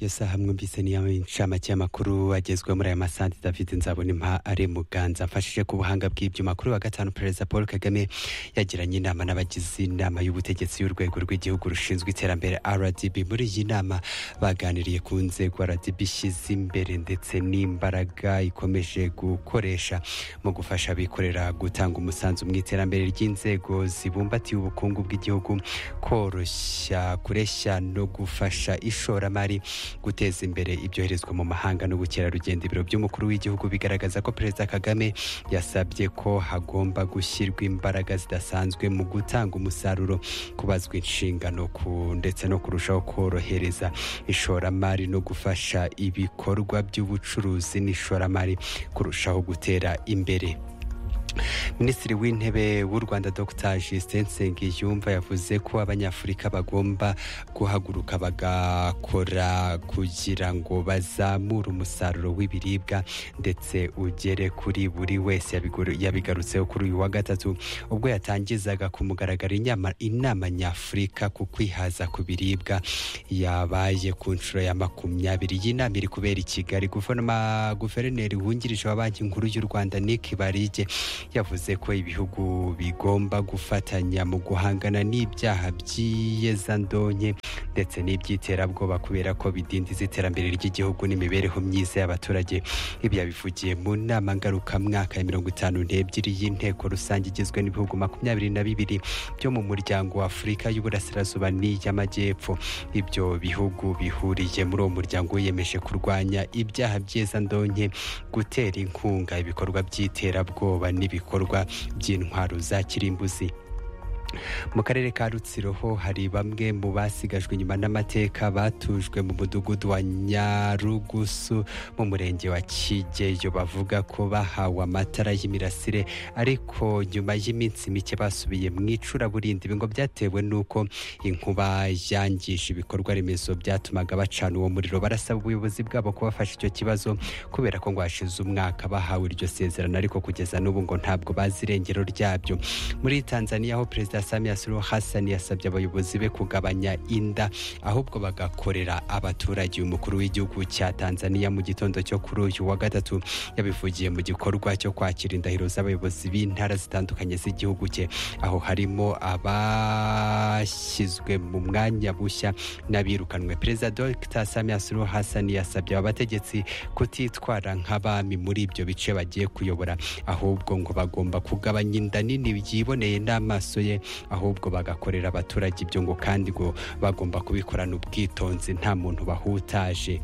yesaha mwumvise niyo nshamake y'amakuru agezwe muri aya masanti david nzabonimpa ari muganza amfashije ku buhanga bw'ibyuma kuri wa gatanu perezida paul kagame yagiranye inama n'abagize inama y'ubutegetsi y'urwego rw'igihugu rushinzwe iterambere rdb muri iyi nama baganiriye ku nzego rdb ishyize imbere ndetse n'imbaraga ikomeje gukoresha mu gufasha abikorera gutanga umusanzu mu iterambere ry'inzego zibumbatiye ubukungu bw'igihugu koroshya kureshya no gufasha ishoramari guteza imbere ibyoherezwa mu mahanga n'ubukerarugendo ibiro by'umukuru w'igihugu bigaragaza ko perezida kagame yasabye ko hagomba gushyirwa imbaraga zidasanzwe mu gutanga umusaruro kubazwa inshingano ku ndetse no kurushaho korohereza ishoramari no gufasha ibikorwa by'ubucuruzi n'ishoramari kurushaho gutera imbere minisitiri w'intebe w'u rwanda dr justin nsengiyumva yavuze ko abanyafurika bagomba guhaguruka bagakora kugira ngo bazamure umusaruro w'ibiribwa ndetse ugere kuri buri wese yabigarutseho kuri uyu wa gatatu ubwo yatangizaga ku mugaragaro inama nyafurika ku kwihaza ku biribwa yabaye ku nshuro ya makumyabiri y'inama iri kubera i kigali guverineri wungirije wa banki nkuru y'u rwanda nick barige yavuze ko ibihugu bigomba gufatanya mu guhangana n'ibyaha by'iyezandonke ndetse n'iby'iterabwoba kubera ko bidindiza iterambere ry'igihugu n'imibereho myiza y'abaturage ibi yabivugiye mu nama ngarukamwaka ya mirongo itanu n'ebyiri y'inteko rusange igizwe n'ibihugu makumyabiri na bibiri byo mu muryango wa afurika y'uburasirazuba n'iy'amajyepfo ibyo bihugu bihuriye muri uwo muryango wiyemeje kurwanya ibyaha by'iyezandonke gutera inkunga ibikorwa by'iterabwoba n'ibikorwa by'intwaro za kirimbuzi mu karere ka rutsiro ho hari bamwe mu basigajwe inyuma n'amateka batujwe mu mudugudu wa nyarugusu mu murenge wa kigeyo bavuga ko bahawe amatara y'imirasire ariko nyuma y'iminsi mike basubiye mu icuraburindi ngo byatewe n'uko inkuba yangisha ibikorwa remezo byatumaga bacana uwo muriro barasaba ubuyobozi bwabo kubafasha icyo kibazo kubera ko ngo hashize umwaka bahawe iryo sezerano ariko kugeza n'ubu ngo ntabwo bazi irengero ryabyo muri tanzaniya ho perezida Samia Suluhu Hassan yasabye abayobozi be kugabanya inda ahubwo bagakorera abaturage umukuru w'igihugu cya Tanzania mu gitondo cyo kuri uyu wa gatatu yabivugiye mu gikorwa cyo kwakira indahiro z'abayobozi b'intara zitandukanye z'igihugu cye aho harimo abashyizwe mu mwanya bushya n'abirukanwe perezida Dr Samia Suluhu Hassan yasabye aba bategetsi kutitwara nk'abami muri ibyo bice bagiye kuyobora ahubwo ngo bagomba kugabanya inda nini yiboneye n'amaso ye ahubwo bagakorera abaturage ibyo ngo kandi ngo bagomba kubikorana ubwitonzi nta muntu bahutaje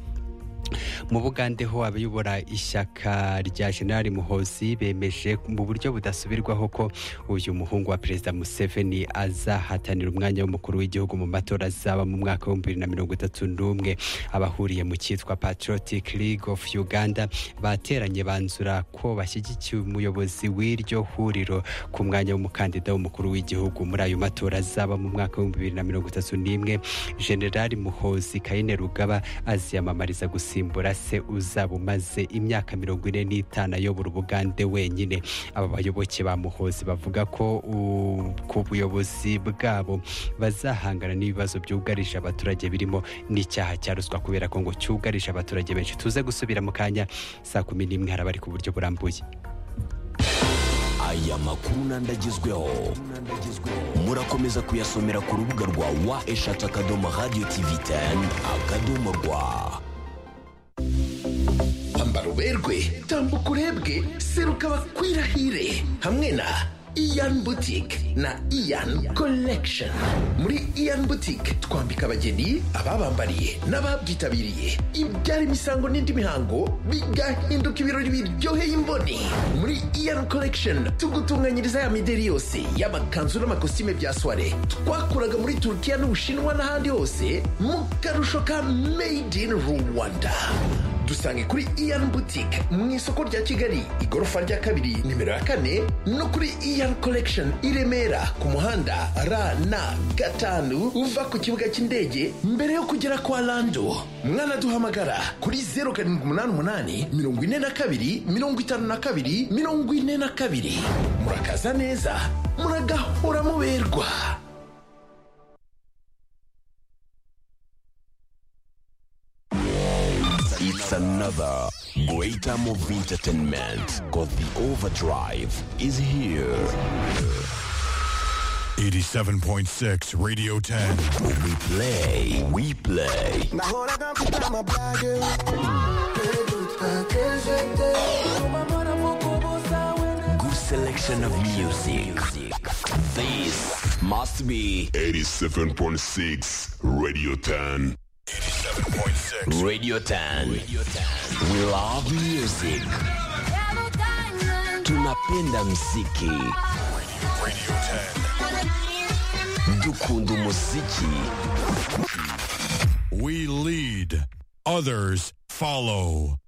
mu bugande ho abayobora ishyaka rya generali muhozi bemeje mu buryo budasubirwaho ko uyu muhungu wa perezida museveni azahatanira umwanya w'umukuru w'igihugu mu matora azaba mu mwaka w'ibihumbi bibiri na mirongo itatu n'umwe abahuriye mu cyitwa patriotic league of uganda bateranye banzura ko bashyigikiye umuyobozi w'iryo huriro ku mwanya w'umukandida w'umukuru w'igihugu muri ayo matora azaba mu mwaka w'ibihumbi bibiri na mirongo itatu n'imwe generali muhozi kayine rugaba aziyamamariza gusa gusimbura se uzaba umaze imyaka mirongo ine n'itanu ayobora ubugande wenyine aba bayoboke ba muhozi bavuga ko ku buyobozi bwabo bazahangana n'ibibazo byugarije abaturage birimo n'icyaha cya ruswa kubera ko ngo cyugarije abaturage benshi tuze gusubira mu kanya saa kumi n'imwe hari abari ku buryo burambuye aya makuru n'andagezweho murakomeza kuyasomera ku rubuga rwa wa eshatu akadomo radiyo tivi teni akadomo rwa kwambara uberwe tambuka urebwe seruka bakwirahire hamwe na iyan butike na iyan collection muri iyan butike twambika abageni ababambariye n'ababyitabiriye ibyara imisango n'indi mihango bigahinduka ibirori biryoheye imboni muri iyan collection tugutunganyiriza ya mideri yose y'amakanzu n'amakositime bya soire twakuraga muri turukiya n'ubushinwa n'ahandi hose mu karusho ka made in rwanda dusange kuri iyan butike mu isoko rya kigali igorofa rya kabiri nimero ya kane no kuri iyan collection i remera ku muhanda rna gatanu uva ku kibuga cy'indege mbere yo kugera kwa lando mwanaduhamagara kuri zeru karindwi umunani umunani mirongo ine na kabiri mirongo itanu na kabiri mirongo ine na kabiri murakaza neza muragahora muberwa It's another greater movie entertainment because the overdrive is here. 87.6 Radio 10. We play, we play. Nahoraga mfite amabage Good selection of music. This must be 87.6 Radio 10. 87.6. Radio 10. We love music. Tunapenda mziki. Radio 10. Dukunda muziki. We lead, others follow.